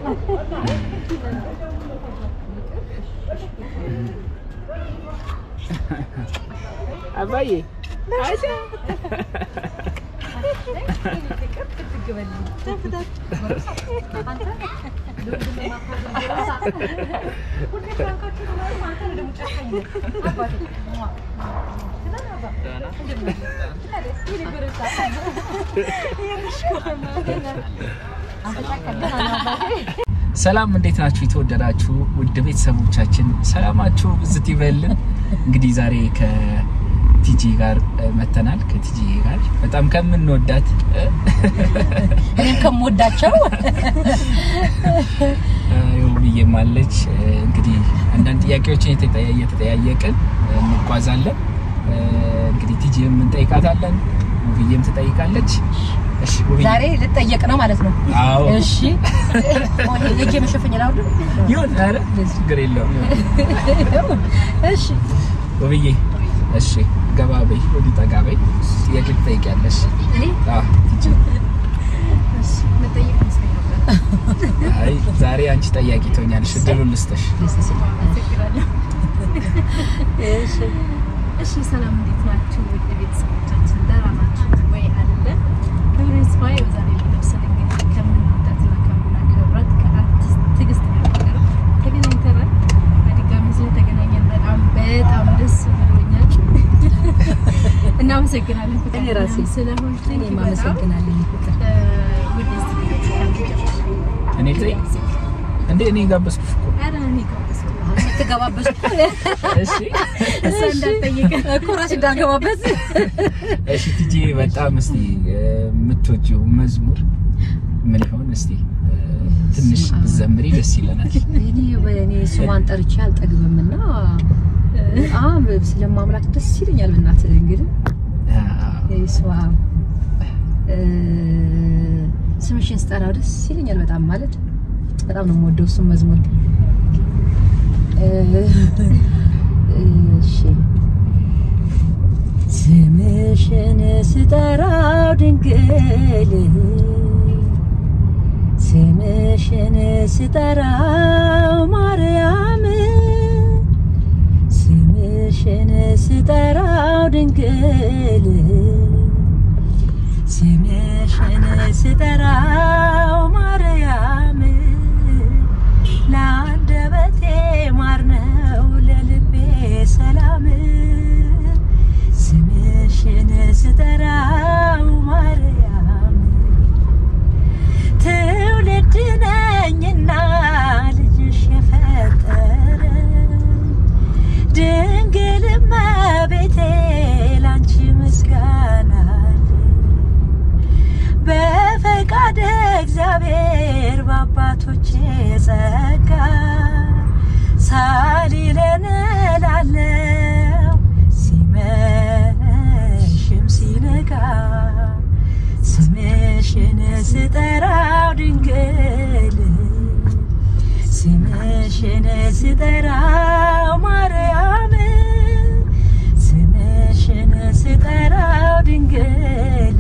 አባዬ ሰላም እንዴት ናችሁ? የተወደዳችሁ ውድ ቤተሰቦቻችን ሰላማችሁ ብዝት ይበልን። እንግዲህ ዛሬ ከቲጂ ጋር እ፣ መተናል። ከቲጂ ጋር በጣም ከምንወዳት እ፣ እኔም ከምወዳቸው ውብዬም አለች። እ፣ እንግዲህ አንዳንድ ጥያቄዎችን የተጠያ- እየተጠያየቅን እ፣ እንጓዛለን። እ፣ እንግዲህ ቲጂም እንጠይቃታለን፣ ውብዬም ትጠይቃለች። እሺ ውብዬ ዛሬ ልጠየቅ ነው ማለት ነው። አዎ እሺ የእጄ መሸፈኛ ላውድ ይሁን፣ ኧረ ችግር የለውም እሺ ውብዬ እሺ ገባ በይ፣ ወዲህ ጠጋ በይ። ጥያቄ ትጠይቂያለሽ። እኔ አዎ ቲጂ እሺ መጠየቅ መስሎኝ ነበር። አይ ዛሬ አንቺ ጠያቂ ትሆኛለሽ። እድሉን ልስጥሽ። እሺ እሺ ሰላም፣ እንዴት ናችሁ? ውድ ቤተሰቦቻችን ደህና ናችሁ ወይ? አለ ክብር ይስፋ። ዛሬ ለብሰን እንግዲህ ከምንወዳትና ከምናከብራት ከአርቲስት ትዕግስት ጋር ተገናኝተናል። በድጋሚ ስለተገናኘን በጣም በጣም ደስ ብሎኛል። እናመሰግናለን። ፍቅር እኔ ራሴ ስለሆንሽ እኔም አመሰግናለሁ። ፍቅር ውድ እኔ ጠይቅ እንዴ እኔ ጋበዝኩሽ እኮ። ኧረ እኔ ጋበዝኩ። ትገባበዝ እሺ እሷ እንዳትጠይቅ እኮ ራሴ እንዳልገባበት እሺ ቲጂ በጣም እስቲ እ፣ የምትወጂው መዝሙር ምን ይሆን? እስቲ እ፣ ትንሽ ብትዘምሪ ደስ ይለናል። እኔ እኔ ስሟን ጠርቼ አልጠግብም እና በጣም ስለማምላክ ደስ ይለኛል። በእናትህ እንግዲህ እሷ እ፣ ስምሽን ስጠራው ደስ ይለኛል በጣም ማለት በጣም ነው የምወደው እሱን መዝሙር እ፣ እሺ ስምሽን ስጠራው ድንግል ስምሽን ስጠራው ማርያም ስምሽን ስጠራው ድንግል ስምሽን ስጠራው ማርያም ለአንደበቴ ማር ነው ለልቤ ሰላም ስምሽን ስጠራው ማርያም ትውልድ ነኝና ልጅሽ የፈጠረ ድንግል እመቤቴ ላንቺ ምስጋና በፈቃደ እግዚአብሔር በአባቶቼ ጸጋ ሳሊለን እላለሁ ሲመሽም ሲነጋ ስምሽን ስጠራው ድንግል ስምሽን ስጠራው ማርያም ስምሽን ስጠራው ድንግል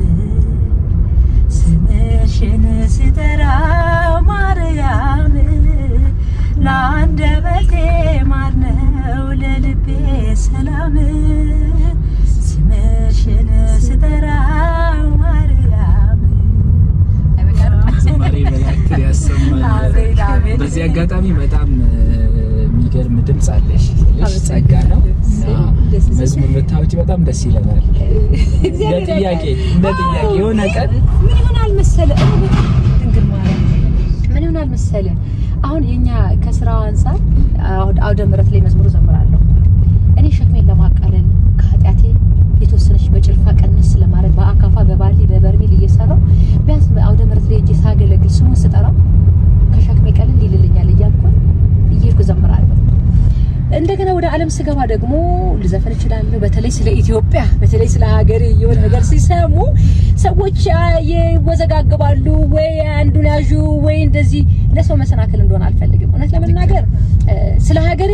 ስምሽን ስጠራው ማርያም ለአንደበቴ ማር ነው ለልቤ ሰላም ስምሽን ስጠራው ማርያም ዝማሬ መላእክትን ያሰማል። አሜን፣ አሜን። በዚህ አጋጣሚ በጣም እ፣ የሚገርም ድምፅ አለሽ። ትንሽ ጸጋ ነው እና ደስ ይላል። መዝሙር ብታወጪ በጣም ደስ ይለናል። እንደ ጥያቄ እንደ ጥያቄ የሆነ ቀን ምን ይሆናል መሰለ ድንግል ማርያም ምን ይሆናል መሰለ አሁን የኛ ከስራው አንጻር አሁን አውደ ምሕረት ላይ መዝሙር ዘምራለሁ እኔ ሸክሜን ለማቃለል ከኃጢአቴ የተወሰነች በጭልፋ ቀንስ ለማድረግ በአካፋ በባሊ በበርሜል እየሰራው ቢያንስ አውደ ምሕረት ላይ እጄ ሳገለግል ስሙን ስጠራው ከሸክሜ ቀልል ይልልኛል እያልኩኝ እየሄድኩ ዘምራለሁ። እንደገና ወደ ዓለም ስገባ ደግሞ ልዘፈን እችላለሁ። በተለይ ስለ ኢትዮጵያ፣ በተለይ ስለ ሀገሬ የሆነ ነገር ሲሰሙ ሰዎች አ- ይወዘጋገባሉ። ወይ አንዱን ያዡ ወይ እንደዚህ ለሰው መሰናክል እንደሆነ አልፈልግም። እውነት ለመናገር እ፣ ስለ ሀገሬ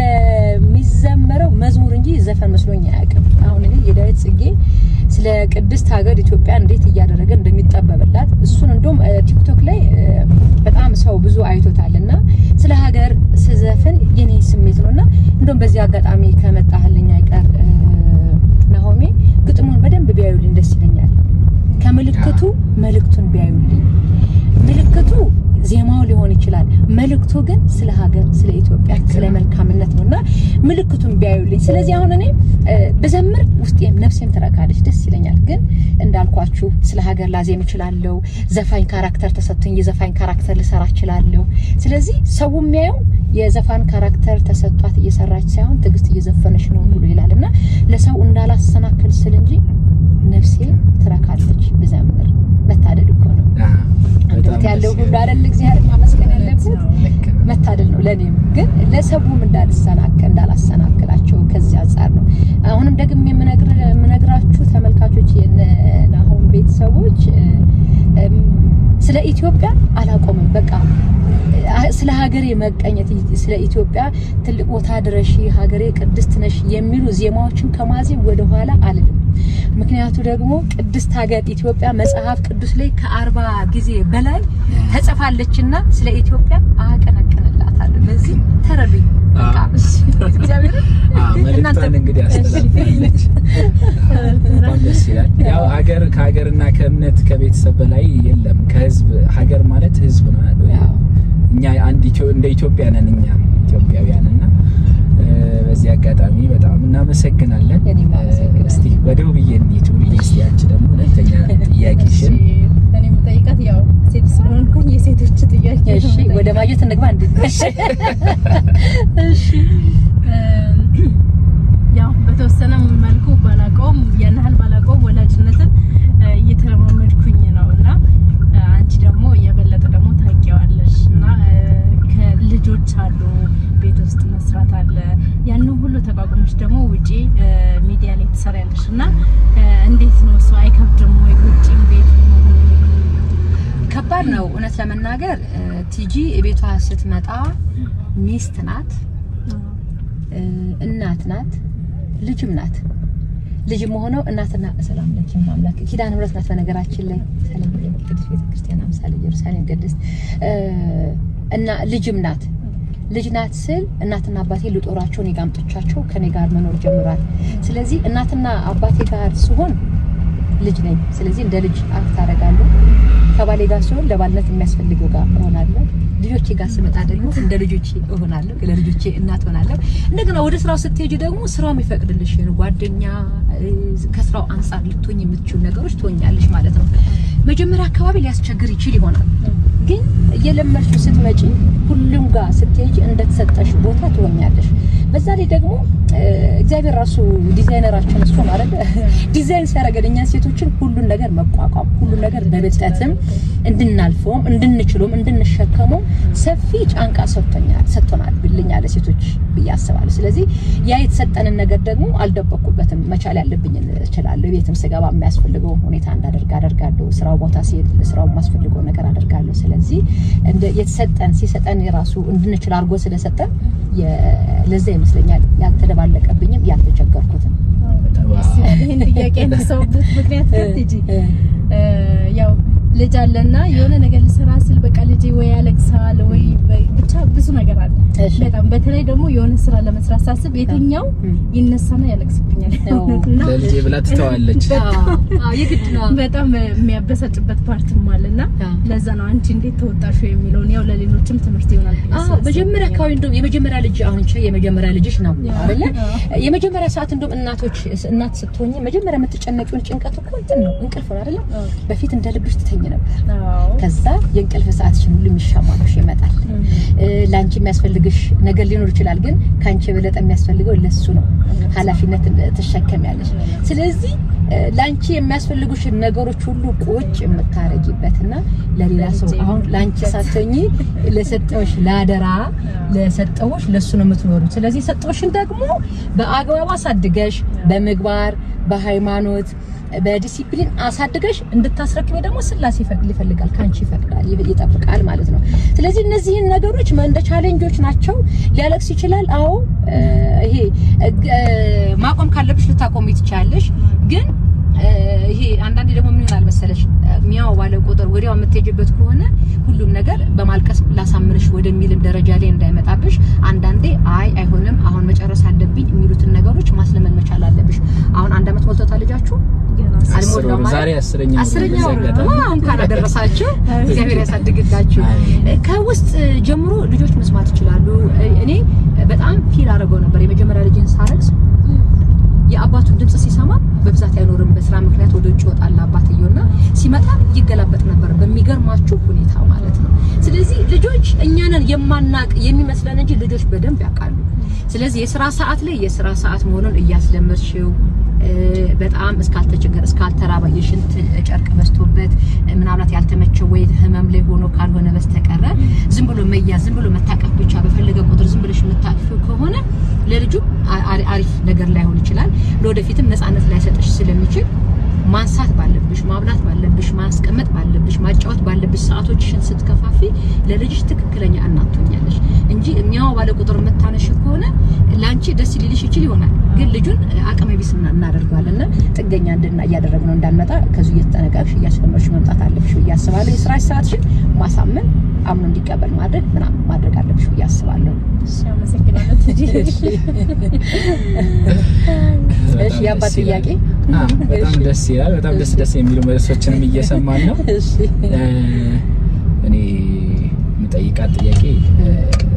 የሚዘመረው መዝሙር እንጂ ዘፈን መስሎኝ አያውቅም። አሁን እኔ የዳዊት ጽጌ ስለ ቅድስት ሀገር ኢትዮጵያ እንዴት እያደረገ እንደሚጠበብላት እሱን እንደውም እ፣ ቲክቶክ ላይ እ፣ በጣም ሰው ብዙ አይቶታል እና ስለ ሀገር ስዘፍን የኔ ስሜት ነው እና እንደውም በዚህ አጋጣሚ ከመጣህልኝ አይቀር እ፣ ናሆሜ ግጥሙን በደንብ ቢያዩልኝ ደስ ይለኛል። ከምልክቱ መልእክቱን ቢያዩልኝ ምልክቱ ዜማው ሊሆን ይችላል። መልእክቱ ግን ስለ ሀገር፣ ስለ ኢትዮጵያ፣ ስለ መልካምነት ነው እና ምልክቱን ቢያዩልኝ። ስለዚህ አሁን እኔ እ፣ ብዘምር ውስጤም ነፍሴም ትረካለች፣ ደስ ይለኛል። ግን እንዳልኳችሁ ስለ ሀገር ላዜም እችላለሁ። ዘፋኝ ካራክተር ተሰጥቶኝ የዘፋኝ ካራክተር ልሰራ እችላለሁ። ስለዚህ ሰው የሚያየው የዘፋን ካራክተር ተሰጥቷት እየሰራች ሳይሆን ትዕግስት እየዘፈነች ነው ብሎ ይላል እና ለሰው እንዳላሰናክል ስል እንጂ ነፍሴ ትረካለች ብዘምር። መታደል እኮ ነው። አዎ፣ አንደበት በጣም ያለው ደስ ሁሉ ይላል። አይደል እግዚአብሔር ማመስገን ያለበት ልክ ነው። መታደል ነው ለኔም ግን ለሰቡም እንዳልሰናከል እንዳላሰናክላቸው ከዚህ አንጻር ነው። አሁንም ደግሜ የምነግር- የምነግራችሁ ተመልካቾች የናሆም ቤተሰቦች እ፣ እም፣ ስለ ኢትዮጵያ አላቆምም። በቃ አ- ስለ ሀገሬ መቀኘት ስለ ኢትዮጵያ ትልቅ ቦታ ድረሺ ሀገሬ ቅድስት ነሽ የሚሉ ዜማዎችን ከማዜም ወደኋላ አልልም። ምክንያቱ ደግሞ ቅድስት ሀገር ኢትዮጵያ መጽሐፍ ቅዱስ ላይ ከአርባ ጊዜ በላይ ተጽፋለችና ስለ ኢትዮጵያ አቀነቅንላታለሁ። ለዚህ ተረዱኝ። በቃ አዎ። እሺ፣ እግዚአብሔርን አዎ፣ መልእክቷን እንግዲህ አስተላልፋለች። በጣም ደስ ይላል። ያው ሀገር ከሀገርና ከእምነት ከቤተሰብ በላይ የለም። ከህዝብ ሀገር ማለት ህዝብ ነው። ያው እኛ አንድ ኢትዮ- እንደ ኢትዮጵያ ነን እኛ ኢትዮጵያውያን እና እ፣ በዚህ አጋጣሚ በጣም እናመሰግናለን። እኔም አመሰግናለሁ። እስቲ ወደ ውብዬ እንሂድ። ውብዬ እስቲ አንቺ ደግሞ ሁለተኛ ጥያቄሽን እኔ የምጠይቃት ያው ሴት ስለሆንኩኝ የሴቶች ጥያቄ ነው እሺ፣ የምጠይቃት። ወደ ማጀት እንግባ እንዴ? እሺ እም፣ ያው በተወሰነ መልኩ ባላቀውም ያን ያህል ባላቀውም ወላጅነትን እ፣ እየተለማመድኩኝ ነው እና እ፣ አንቺ ደግሞ የበለጠ ደግሞ ታውቂዋለሽ እና እ፣ ከልጆች አሉ ቤት ውስጥ መስራት አለ ያንን ሁሉ ተቋቁመሽ ደግሞ ውጪ እ፣ ሚዲያ ላይ ትሰሪያለሽ እና እ፣ እንዴት ነው እሱ አይከብድም ወይ ውጪም ቤት ከባድ ነው እውነት ለመናገር እ፣ ቲጂ ቤቷ ስትመጣ ሚስት ናት፣ እ፣ እናት ናት፣ ልጅም ናት። ልጅም ሆነው እናትና ሰላም ለኪ ማምላክ ኪዳነ ምሕረት ናት። በነገራችን ላይ ሰላም ለኪ ቅድስት ቤተክርስቲያን አምሳለ ኢየሩሳሌም ቅድስት እ፣ እና ልጅም ናት። ልጅ ናት ስል እናትና አባቴ ልጦራቸው እኔ ጋር አምጥቻቸው ከኔ ጋር መኖር ጀምሯል። ስለዚህ እናትና አባቴ ጋር ስሆን ልጅ ነኝ። ስለዚህ እንደ ልጅ አክት አደርጋለሁ። ከባሌ ጋር ሲሆን ለባልነት የሚያስፈልገው ጋር እሆናለሁ። ልጆቼ ጋር ስመጣ ደግሞ እንደ ልጆቼ እሆናለሁ፣ ለልጆቼ እናት እሆናለሁ። እንደገና ወደ ስራው ስትሄጂ ደግሞ ስራው የሚፈቅድልሽ ጓደኛ፣ እ፣ ከስራው አንጻር ልትሆኝ የምትችሉ ነገሮች ትሆኛለሽ ማለት ነው። መጀመሪያ አካባቢ ሊያስቸግር ይችል ይሆናል፣ ግን እየለመድሽው ስትመጪ ሁሉም ጋር ስትሄጂ እንደተሰጠሽ ቦታ ትሆኛለሽ። በዛ ላይ ደግሞ እ፣ እግዚአብሔር ራሱ ዲዛይነራችን እሱ ነው አይደል? ዲዛይን ሲያደርገን እኛን ሴቶችን ሁሉን ነገር መቋቋም ሁሉን ነገር በብልጠትም እንድናልፈውም እንድንችለውም እንድንሸከመው ሰፊ ጫንቃ ሰጥቶኛል ሰጥቶናል ብልኛለ ሴቶች ብዬ አስባለሁ። ስለዚህ ያ የተሰጠንን ነገር ደግሞ አልደበቅኩበትም። መቻል ያለብኝን እችላለሁ። ቤትም ስገባ የሚያስፈልገው ሁኔታ እንዳደርግ አደርጋለሁ። ስራው ቦታ ሲሄድ ስራው የማስፈልገው ነገር አደርጋለሁ። ስለዚህ እንደ የተሰጠን ሲሰጠን የራሱ እንድንችል አድርጎ ስለሰጠን የ- ለዛ ይመስለኛል ያልተደባለቀብኝም ያልተቸገርኩትም። ይህን ጥያቄ ያነሳሁበት ምክንያት ግን ቲጂ እ፣ እ፣ ያው ልጅ አለና የሆነ ነገር ልሰራ ስል በቃ ልጄ ወይ ያለቅሳል ወይ በ- ብቻ ብዙ ነገር አለ። እሺ። በጣም በተለይ ደግሞ የሆነ ስራ ለመስራት ሳስብ የትኛው እ። ይነሳና ያለቅስብኛል አዎ። እና ለልጄ ብላ ትተዋለች። አዎ፣ አዎ፣ የግድ ነው። በጣም የሚያበሳጭበት ፓርትም አለና አዎ። ለዛ ነው አንቺ እንዴት ተወጣሹ የሚለውን ያው ለሌሎችም ትምህርት ይሆናል ብዬ አዎ ስላሰብኩኝ መጀመሪያ ነው። አካባቢ እንደውም የመጀመሪያ ልጅ አሁን ቻ የመጀመሪያ ልጅሽ ነው ያ። አይደለ? አዎ። የመጀመሪያ ሰዓት እንደውም እናቶች እናት ስትሆኝ መጀመሪያ የምትጨነቂውን ጭንቀት እኮ እንትን ነው እንቅልፍ ነው አይደለ? አዎ። በፊት እንደ ልብሽ ትተኝ ነበር። አዎ። ከዛ የእንቅልፍ ሰዓትሽን ሁሉ የሚሻማልሽ ይመጣል። እ፣ ለአንቺ የሚያስፈልግሽ ነገር ሊኖር ይችላል፣ ግን ከአንቺ የበለጠ የሚያስፈልገው ለሱ ነው። ኃላፊነት ትሸከሚያለሽ። ስለዚህ እ፣ ለአንቺ የሚያስፈልጉሽን ነገሮች ሁሉ ቁጭ የምታረጊበትና ለሌላ ሰው አሁን ለአንቺ ሳትሆኚ ለሰጠውሽ ለአደራ ለሰጠውሽ ለሱ ነው የምትኖሩ። ስለዚህ የሰጠውሽን ደግሞ በአግባቡ አሳድገሽ በምግባር በሃይማኖት በዲሲፕሊን አሳድገሽ እንድታስረክበ ደግሞ ስላሴ ይፈቅድ ይፈልጋል ከአንቺ ይፈቅዳል ይ- ይጠብቃል ማለት ነው። ስለዚህ እነዚህን ነገሮች መ- እንደ ቻሌንጆች ናቸው። ሊያለቅስ ይችላል። አዎ እ፣ ይሄ እ፣ እ፣ ማቆም ካለብሽ ልታቆሚ ትችያለሽ ግን እ፣ ይሄ አንዳንዴ ደግሞ ምን ይሆናል መሰለሽ ሚያው ባለ ቁጥር ወዲያው የምትሄጅበት ከሆነ ሁሉም ነገር በማልቀስ ላሳምንሽ ወደሚልም ደረጃ ላይ እንዳይመጣብሽ አንዳንዴ አይ አይሆንም አሁን መጨረስ አለብኝ የሚሉትን ነገሮች ማስለመን መቻል አለብሽ። አሁን አንድ አመት ሞልቶታል ልጃችሁ ገና አስር አልሞላም ወር፣ ማለት? ዛሬ አስረኛ ወር ነው አስረኛ በዚህ ወር ነው። አጋጣሚ። ዋው እንኳን አደረሳችሁ። እግዚአብሔር ያሳድግላችሁ። አሜን። ከውስጥ ጀምሮ ልጆች መስማት ይችላሉ። እኔ በጣም ፊል አድርገው ነበር የመጀመሪያ ልጅን ሳረግዝ የአባቱን ድምጽ ሲሰማ በብዛት አይኖርም። በስራ ምክንያት ወደ ውጭ ይወጣል አባትየውና ሲመጣ ይገላበጥ ነበር በሚገርማችሁ ሁኔታ ማለት ነው። ስለዚህ ልጆች እኛንን የማናቅ የሚመስለን እንጂ ልጆች በደንብ ያውቃሉ። ስለዚህ የስራ ሰዓት ላይ የስራ ሰዓት መሆኑን እያስለመድሽው እ፣ በጣም እስካልተቸገረ እስካልተራባ የሽንት ጨርቅ በዝቶበት ምናልባት ያልተመቸው ወይ ህመም ላይ ሆኖ ካልሆነ በስተቀረ ዝም ብሎ መያዝ ዝም ብሎ መታቀፍ ብቻ በፈለገ ቁጥር ዝም ብለሽ የምታቅፊው ከሆነ ለልጁ አ- አሪ- አሪፍ ነገር ላይሆን ይችላል። ለወደፊትም ነፃነት ላይሰጥሽ ስለሚችል ማንሳት ባለብሽ፣ ማብላት ባለብሽ፣ ማስቀመጥ ባለብሽ፣ ማጫወት ባለብሽ ሰዓቶችሽን ስትከፋፊ ለልጅሽ ትክክለኛ እናት ትሆኛለሽ እንጂ የሚያው ባለ ቁጥር የምታነሽ ከሆነ ለአንቺ ደስ ሊልሽ ይችል ይሆናል፣ ግን ልጁን አቅመ ቢስ እና- እናደርገዋለን እና ጥገኛ እንድና እያደረግነው እንዳንመጣ ከዙ እየተጠነቀቅሽ እያስለመድሽ መምጣት አለብሽ ብዬ አስባለሁ። የስራሽ ሰዓትሽን ማሳመን አምኖ እንዲቀበል ማድረግ ምናምን ማድረግ አለብሽ ብዬ አስባለሁ። እሺ፣ አመሰግናለሁ ትጂ። በጣም እሺ የአባት ደስ ይላል። ጥያቄ አዎ፣ በጣም እሺ። ደስ ይላል። በጣም ደስ ደስ የሚሉ መልሶችንም እየሰማን ነው። እሺ እ፣ እኔ የምጠይቃት ጥያቄ እ፣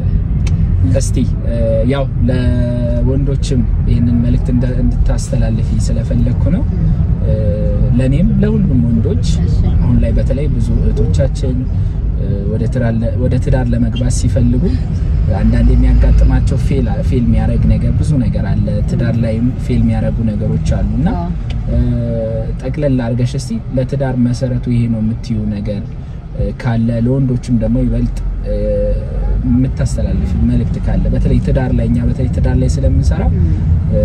እስቲ እ፣ ያው ለወንዶችም ይህንን መልእክት እንደ- እንድታስተላልፊ ስለፈለግኩ ነው። እ፣ ለእኔም ለሁሉም ወንዶች እሺ አሁን ላይ በተለይ ብዙ እህቶቻችን እ፣ ወደ ትዳር ለ- ወደ ትዳር ለመግባት ሲፈልጉ አንዳንድ የሚያጋጥማቸው ፌል ፌል የሚያደርግ ነገር ብዙ ነገር አለ። ትዳር ላይም ፌል የሚያደርጉ ነገሮች አሉ እና አዎ። እ፣ ጠቅለል አድርገሽ እስቲ ለትዳር መሰረቱ ይሄ ነው የምትዩ ነገር እ፣ ካለ ለወንዶችም ደግሞ ይበልጥ እ፣ የምታስተላልፍ መልእክት ካለ በተለይ ትዳር ላይ እኛ በተለይ ትዳር ላይ ስለምንሰራ እ፣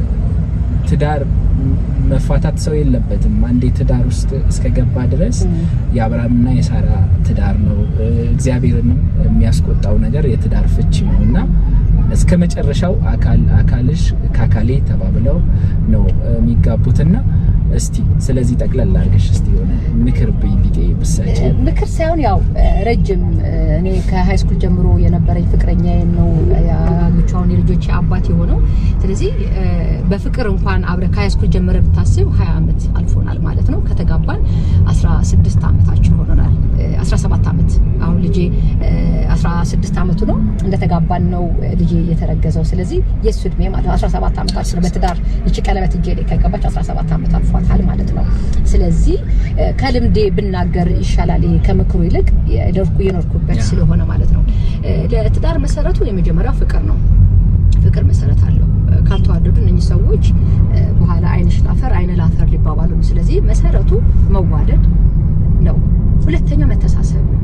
ትዳር መፋታት ሰው የለበትም። አንዴ ትዳር ውስጥ እስከገባ ድረስ የአብርሃምና የሳራ ትዳር ነው። እ፣ እግዚአብሔርንም የሚያስቆጣው ነገር የትዳር ፍቺ ነው እና እስከ መጨረሻው አካል አካልሽ ከአካሌ ተባብለው ነው እ፣ የሚጋቡትና እስቲ ስለዚህ ጠቅለል አድርገሽ እስቲ የሆነ ምክር ብይ ቢጤ ብሰጪ። ምክር ሳይሆን ያው ረጅም እኔ ከሃይ ስኩል ጀምሮ የነበረኝ ፍቅረኛ ነው ያገቿውን የልጆች አባት የሆነው። ስለዚህ እ፣ በፍቅር እንኳን አብረ ከሃይ ስኩል ጀምረ ብታስብ 20 ዓመት አልፎናል ማለት ነው። ከተጋባን 16 ዓመታችን ሆኖናል። እ፣ 17 ዓመት አሁን ልጄ እ፣ 16 ዓመቱ ነው እንደተጋባን ነው እ፣ ልጄ የተረገዘው። ስለዚህ የእሱ እድሜ ማለት ነው 17 ዓመታችን ነው። በትዳር ይቺ ቀለበት እጄ ላይ ከገባች 17 ዓመት አልፏታል ማለት ነው። ስለዚህ እ፣ ከልምዴ ብናገር ይሻላል ይሄ ከምክሩ ይልቅ የኖርኩ- የኖርኩበት ያ። ስለሆነ ማለት ነው። እ፣ ለትዳር መሰረቱ የመጀመሪያው ፍቅር ነው። ፍቅር መሰረት አለው። እ፣ ካልተዋደዱ እነኚህ ሰዎች እ፣ በኋላ አይንሽ ላፈር አይነ ላፈር ሊባባሉ ነው። ስለዚህ መሰረቱ መዋደድ ነው። ሁለተኛው መተሳሰብ ነው።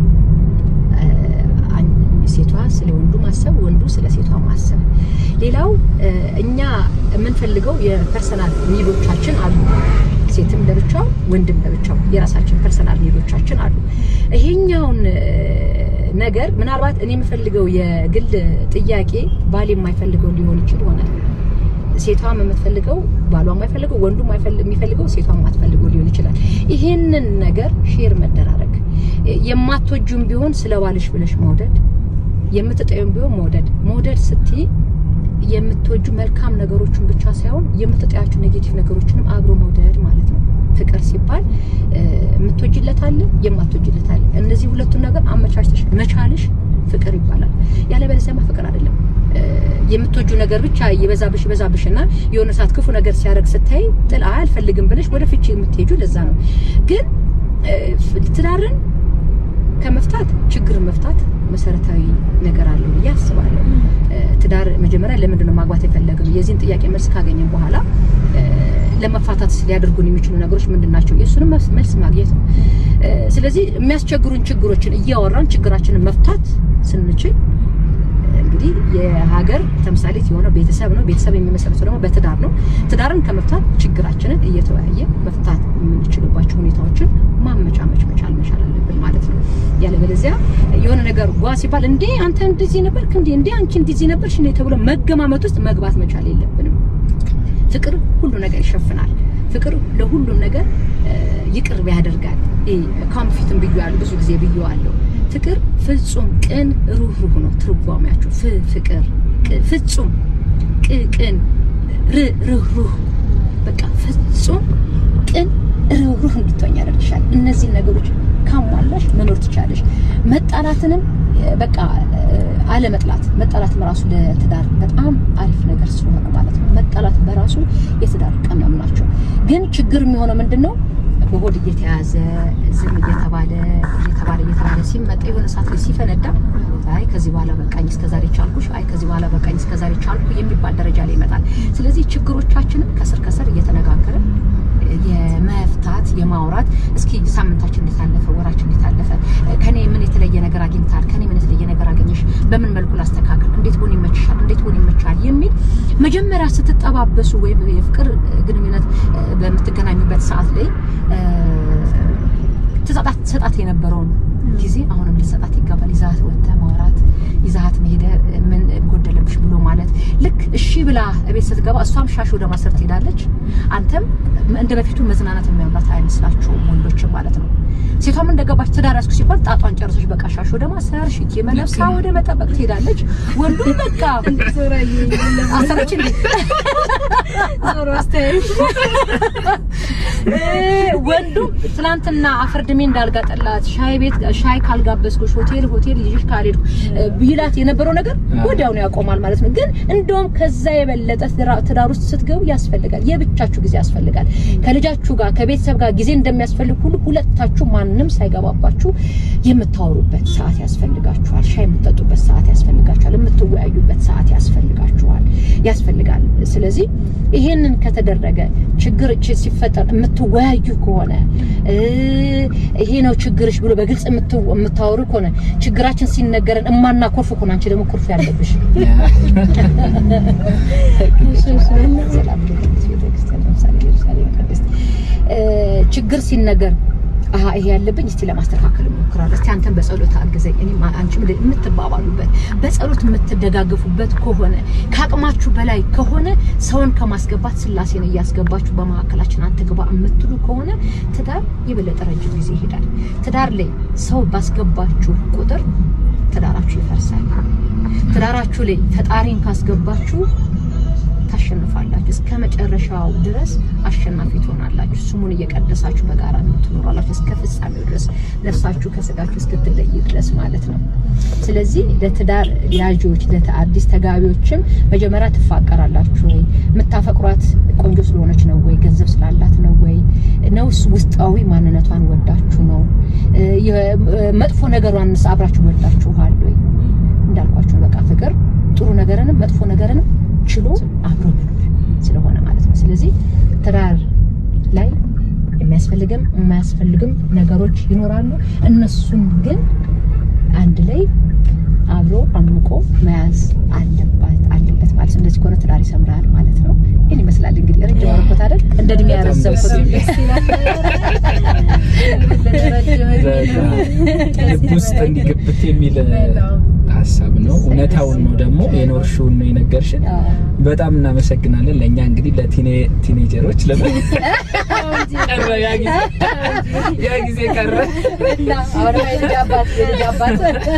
እ፣ አን- ሴቷ ስለ ወንዱ ማሰብ፣ ወንዱ ስለ ሴቷ ማሰብ። ሌላው እ፣ እኛ የምንፈልገው የፐርሰናል ኒዶቻችን አሉ። ሴትም ለብቻው ወንድም ለብቻው የራሳችን ፐርሰናል ኒዶቻችን አሉ። ይሄኛውን እ፣ ነገር ምናልባት እኔ የምፈልገው የግል ጥያቄ ባል የማይፈልገው ሊሆን ይችል ይሆናል። ሴቷም የምትፈልገው ባሏ የማይፈልገው ወንዱ የሚፈልገው ሴቷ የማትፈልገው ሊሆን ይችላል። ይሄንን ነገር ሼር መደራረግ የማትወጁም ቢሆን ስለ ባልሽ ብለሽ መውደድ የምትጠዩም ቢሆን መውደድ መውደድ ስትይ የምትወጁ መልካም ነገሮችን ብቻ ሳይሆን የምትጠያቸው ኔጌቲቭ ነገሮችንም አብሮ መውደድ ማለት ነው። ፍቅር ሲባል እ፣ የምትወጅለት አለ፣ የማትወጅለት አለ። እነዚህ ሁለቱን ነገር አመቻችተሽ መቻልሽ ፍቅር ይባላል። ያለበለዚያማ ፍቅር አይደለም። እ፣ የምትወጁ ነገር ብቻ ይበዛብሽ ይበዛብሽ እና የሆነ ሰዓት ክፉ ነገር ሲያደርግ ስታይ ጥል አይ አልፈልግም ብለሽ ወደ ፍቺ የምትሄጁ ለዛ ነው። ግን እ፣ ትዳርን ከመፍታት ችግርን መፍታት መሰረታዊ ነገር አለው ብዬ አስባለሁ። እ፣ ትዳር መጀመሪያ ለምንድን ነው ማግባት የፈለግነው? የዚህን ጥያቄ መልስ ካገኘን በኋላ እ፣ ለመፋታት ሊያደርጉን የሚችሉ ነገሮች ምንድን ናቸው? የእሱንም መልስ- መልስ ማግኘት ነው። እ፣ ስለዚህ የሚያስቸግሩን ችግሮችን እያወራን ችግራችንን መፍታት ስንችል እንግዲህ የሀገር ተምሳሌት የሆነው ቤተሰብ ነው። ቤተሰብ የሚመሰረተው ደግሞ በትዳር ነው። ትዳርን ከመፍታት ችግራችንን እየተወያየ መፍታት የምንችልባቸው ሁኔታዎችን ማመቻመች መቻል መቻል አለብን ማለት ነው። ያለበለዚያ የሆነ ነገር ጓ ሲባል እንዴ አንተ እንደዚህ ነበርክ እንዴ እንዴ አንቺ እንደዚህ ነበርሽ እንዴ ተብሎ መገማመት ውስጥ መግባት መቻል የለብንም። ፍቅር ሁሉ ነገር ይሸፍናል። ፍቅር ለሁሉም ነገር እ፣ ይቅር ያደርጋል። ካም ፊትም ብዬዋለሁ፣ ብዙ ጊዜ ብዬዋለሁ። ፍቅር ፍጹም ቅን ሩህሩህ ነው ትርጓሜያቸው። ፍ ፍቅር ቅ- ፍጹም ቅ ቅን ር ሩህሩህ በቃ ፍጹም ቅን ሩህሩህ እንድትሆኝ ያደርግሻል። እነዚህን ነገሮች ካሟላሽ መኖር ትቻለሽ። መጣላትንም እ፣ በቃ እ፣ አለመጥላት መጣላትም ራሱ ለትዳር በጣም አሪፍ ነገር ስለሆነ ማለት ነው። መጣላት በራሱ የትዳር ቀመም ናቸው። ግን ችግር የሚሆነው ምንድን ነው? በሆድ እየተያዘ ዝም እየተባለ እየተባለ እየተባለ ሲመጣ የሆነ ሰዓት ላይ ሲፈነዳ አይ ከዚህ በኋላ በቃኝ እስከዛሬ ቻልኩሽ፣ አይ ከዚህ በኋላ በቃኝ እስከዛሬ ቻልኩ የሚባል ደረጃ ላይ ይመጣል። ስለዚህ ችግሮቻችንን ከስር ከስር እየተነጋገርን የመፍታት የማውራት እስኪ ሳምንታችን እንዴት አለፈ፣ ወራችን እንዴት አለፈ፣ ከኔ ምን የተለየ ነገር አግኝታል፣ ከኔ ምን የተለየ ነገር አገኘሽ፣ በምን መልኩ ላስተካክል፣ እንዴት ሆን ይመችሻል፣ እንዴት ሆን ይመቻል የሚል መጀመሪያ ስትጠባበሱ ወይም የፍቅር ግንኙነት እ፣ በምትገናኙበት ሰዓት ላይ እ፣ ትሰጣት ትሰጣት የነበረውን ጊዜ አሁንም ልትሰጣት ይገባል። ይዛት ወጥተህ ማውራት ይዛት መሄደ ምን ጎደለብሽ ብሎ ማለት ልክ እሺ ብላ ቤት ስትገባ እሷም ሻሽ ወደ ማሰር ትሄዳለች። አንተም እንደ በፊቱ መዝናናት የሚያምራት አይመስላችሁም ወንዶችም ማለት ነው። ሴቷም እንደገባች ትዳር ያዝኩ ሲባል ጣጧን ጨርሰች በቃ ሻሽ ወደ ማሰር ሽት መለብሳ ወደ መጠበቅ ትሄዳለች። ወንዱ በቃ ዞራ አሰረች እንዴ ዞሮ አስተያየት እ፣ ወንዱ ትናንትና አፈርድሜ እንዳልጋጠላት ሻይ ቤት ሻይ ካልጋበዝኩሽ ሆቴል ሆቴል ይዤሽ ካልሄድኩ እ፣ ቢላት የነበረው ነገር ወዲያውኑ ያቆማል ማለት ነው። ግን እንደውም ከዛ የበለጠ ትዳ- ትዳር ውስጥ ስትገቡ ያስፈልጋል፣ የብቻችሁ ጊዜ ያስፈልጋል። ከልጃችሁ ጋር ከቤተሰብ ጋር ጊዜ እንደሚያስፈልግ ሁሉ ሁለታችሁ ማንም ሳይገባባችሁ የምታወሩበት ሰዓት ያስፈልጋችኋል። ሻይ የምትጠጡበት ሰዓት ያስፈልጋችኋል። የምትወያዩበት ሰዓት ያስፈልጋችኋል ያስፈልጋል። ስለዚህ ይሄንን ከተደረገ ችግር ች- ሲፈጠር የምትወያዩ ከሆነ እ፣ ይሄ ነው ችግርሽ ብሎ በግልጽ የምት- የምታወሩ ከሆነ ችግራችን ሲነገረን እማና ኮርፍ ከሆነ አንቺ ደግሞ ኮርፍ ያለብሽ ሰላም ቅድስት ቤተክርስቲያን ለምሳሌ ኢየሩሳሌም ቅድስት እ፣ ችግር ሲነገር አሀ ይሄ ያለብኝ እስቲ ለማስተካከል እሞክራለሁ። እስቲ አንተን በጸሎት አግዘኝ፣ እኔም አንቺም የምትባባሉበት በጸሎት የምትደጋገፉበት ከሆነ ከአቅማችሁ በላይ ከሆነ ሰውን ከማስገባት ስላሴን እያስገባችሁ በመካከላችን አትግባ የምትሉ ከሆነ ትዳር የበለጠ ረጅም ጊዜ ይሄዳል። ትዳር ላይ ሰው ባስገባችሁ ቁጥር ትዳራችሁ ይፈርሳል። ትዳራችሁ ላይ ፈጣሪን ካስገባችሁ ታሸንፋላችሁ። እስከ መጨረሻው ድረስ አሸናፊ ትሆናላችሁ። ስሙን እየቀደሳችሁ በጋራ ትኖራላችሁ እስከ ፍጻሜው ድረስ ነፍሳችሁ ከስጋችሁ እስክትለይ ድረስ ማለት ነው። ስለዚህ ለትዳር ያዦች ለአዲስ ተጋቢዎችም መጀመሪያ ትፋቀራላችሁ ወይ? የምታፈቅሯት ቆንጆ ስለሆነች ነው ወይ? ገንዘብ ስላላት ነው ወይ? ነውስ ውስጣዊ ማንነቷን ወዳችሁ ነው? እ፣ የ- መጥፎ ነገሯንስ አብራችሁ ወዳችኋል ወይ? እንዳልኳችሁ በቃ ፍቅር ጥሩ ነገርንም መጥፎ ነገርንም ችሎ አብሮ መኖር ስለሆነ ማለት ነው። ስለዚህ ትዳር ላይ የሚያስፈልግም የማያስፈልግም ነገሮች ይኖራሉ። እነሱን ግን አንድ ላይ አብሮ አምቆ መያዝ አለባት አለበት ማለት ነው። እንደዚህ ከሆነ ትዳር ይሰምራል ማለት ነው። ይህን ይመስላል እንግዲህ ረጅም አረኮት አይደል? እንደ እድሜ በጣም ደስ ያረዘምኩት የሚል ልብ ውስጥ እንዲግብት የሚል ሀሳብ ነው። እውነታውን ነው ደግሞ የኖርሽውን ነው የነገርሽን። በጣም እናመሰግናለን። ለእኛ እንግዲህ ለቲኔጀሮች ለምን ቀረ ያ ጊዜ ያ ጊዜ ቀረ። እና አሁን የልጅ አባት የልጅ አባት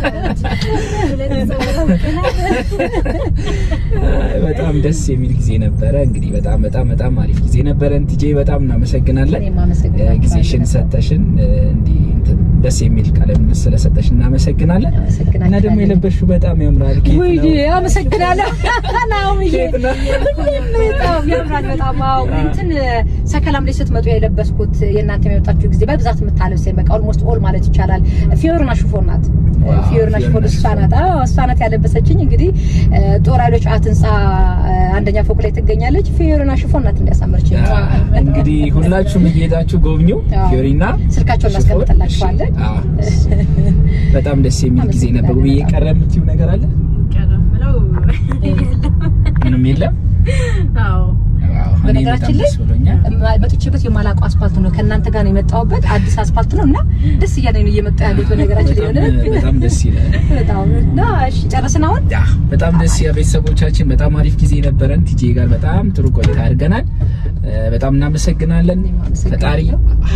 በጣም ደስ የሚል ጊዜ ነበረ። እንግዲህ በጣም በጣም በጣም አሪፍ ጊዜ ነበረን። ቲጄ በጣም እናመሰግናለን። እኔም አመሰግናለሁ። ጊዜሽን ሰተሽን እንዲህ እንትን ደስ የሚል ቃለ ምልልስ ስለሰጠሽ እናመሰግናለን። አመሰግናለሁ። እና ደግሞ የለበሽው በጣም ያምራል። ኬት ውይ ነው? አመሰግናለሁ። ናውምዬ ኬት ነው? ሁሌም በጣም ያምራል። በጣም አዎ። እንትን ሰከላም ላይ ስትመጡ የለበስኩት የእናንተ የመጣችሁ ጊዜ በብዛት የምታለብሰኝ በቃ ኦልሞስት ኦል ማለት ይቻላል ፊዮርና ሽፎን ናት። ዋው፣ ፊዮርና ሽፎን ፊዮርና እሷ ናት። አዎ እሷ ናት ያለበሰችኝ። እንግዲህ ጦር ኃይሎች አት ህንፃ አንደኛ ፎቅ ላይ ትገኛለች። ፊዮርና ሽፎን ናት እንዲያሳምርችኝ። እንግዲህ ሁላችሁም እየሄዳችሁ ጎብኙ። አዎ። ፊዮሪና ስልካቸውን ሽፎን። እናስቀምጥላችኋለን። አዎ። በጣም ደስ የሚል ጊዜ ነበር። ውብዬ ቀረ የምትይው ነገር አለ? ያለው የምለው ምንም የለም። አዎ አዎ፣ እኔ በጣም በነገራችን ላይ ደስ ብሎኛል። መጥቼበት የማላውቀው አስፋልት ነው። ከእናንተ ጋር ነው የመጣሁበት አዲስ አስፋልት ነው እና ደስ እያለኝ ነው እየመጣ ያሉት። በነገራችን ላይ በጣም የሆነ በጣም ደስ ይላል። በጣም እና እሺ ጨረስን አሁን ያ በጣም ደስ ያ ቤተሰቦቻችን በጣም አሪፍ ጊዜ ነበረን። ቲጄ ጋር በጣም ጥሩ ቆይታ አድርገናል። እ፣ በጣም እናመሰግናለን። እኔም አመሰግናለሁ። ፈጣሪ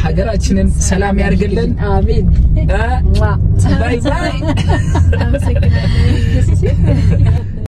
ሀገራችንን ሰላም ያርግልን። አሜን። እ፣ ሟ። ባይ ባይ። አመሰግናለሁ።